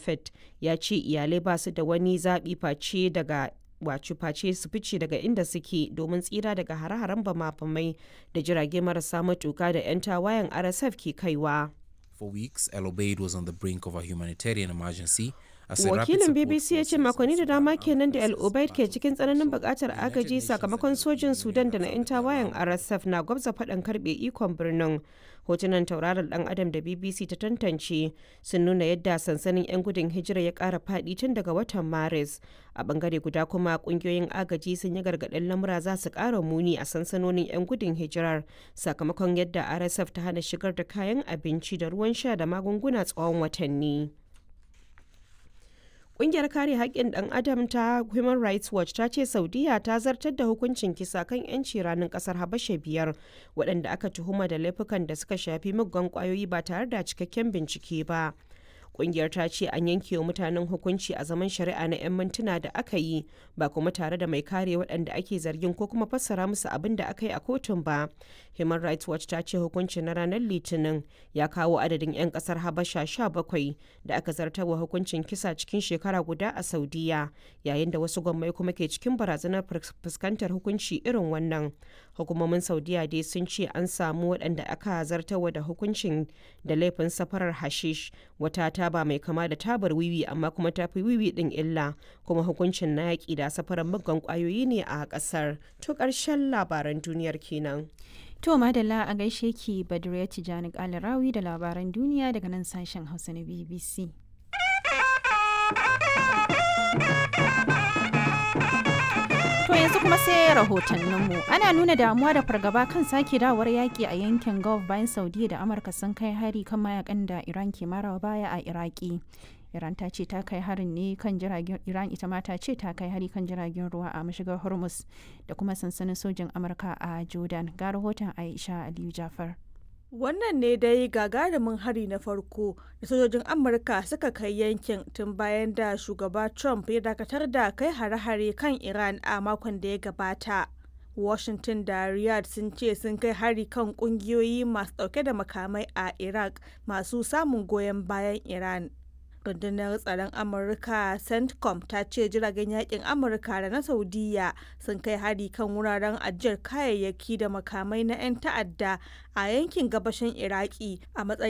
Moffat ya ce iyalai ba su da wani zaɓi face daga wato face su fice daga inda suke domin tsira daga hare-haren bama-bamai da jirage marasa matuka da 'yan tawayen RSF ke kaiwa. For weeks, El Obeid was on the brink of a humanitarian emergency. wakilin bbc ya ce makonni da dama kenan da el obaid ke cikin tsananin bukatar agaji sakamakon sojin sudan da na 'yan tawayen rsf na gwabza faɗan karbe ikon birnin hotunan tauraron dan adam da bbc ta tantance sun nuna yadda sansanin 'yan gudun hijira ya ƙara faɗi tun daga watan maris a bangare guda kuma kungiyoyin agaji sun yi gargaɗin lamura za su ƙara muni a sansanonin 'yan gudun hijirar sakamakon yadda rsf ta hana shigar da kayan abinci da ruwan sha da magunguna tsawon watanni. Ƙungiyar kare haƙƙin ɗan adam ta Human Rights Watch ta ce Saudiya ta zartar da hukuncin kisa kan 'yanci ranar ƙasar Habasha biyar waɗanda aka tuhuma da laifukan da suka shafi muggan ƙwayoyi ba tare da cikakken bincike ba. Ƙungiyar ta ce an yanke wa mutanen hukunci a zaman shari'a na 'yan mintuna da aka yi ba kuma tare da mai kare waɗanda ake zargin ko kuma fassara musu abin da aka yi a kotun ba. Human Rights Watch ta ce hukuncin na ranar Litinin ya kawo adadin 'yan ƙasar Habasha 17 da aka zartarwa hukuncin kisa cikin shekara guda a Saudiya yayin da wasu gwammai kuma ke cikin barazanar fuskantar hukunci irin wannan. Hukumomin Saudiya dai sun ce an samu waɗanda aka zartarwa da hukuncin da laifin safarar hashish wata taba mai kama da tabar wiwi amma kuma ta fi wiwi ɗin illa kuma hukuncin na yaƙi da safarar muggan ƙwayoyi ne a ƙasar. To ƙarshen labaran duniyar kenan. To Madalla a gaishe ki Badriya Tijani Kalarawi da labaran duniya daga nan sashen Hausa na BBC. To yanzu kuma sai rahotanninmu. Ana nuna damuwa da fargaba kan sake dawar yaƙi a yankin Gulf bayan Saudiya da Amurka sun kai hari kan mayakan da Iran ke marawa baya a Iraki. Iran ta ce ta kai harin ne kan jiragen Iran ita ma ta ce ta kai hari kan jiragen ruwa a mashigar Hormuz da kuma sansanin sojin Amurka a Jordan. Ga rahoton Aisha Aliyu Jafar. Wannan ne dai gagarumin hari na farko da sojojin Amurka suka kai yankin tun bayan da shugaba Trump ya dakatar da kai hare-hare kan Iran a makon da ya gabata. Washington da Riyadh sun ce sun kai hari kan kungiyoyi masu dauke da makamai a Iraq masu samun goyon bayan Iran. rundunar tsaron amurka centcom ta ce jiragen yakin amurka da na saudiya sun kai hari kan wuraren ajiyar kayayyaki da makamai na 'yan ta'adda a yankin gabashin iraki a matsayin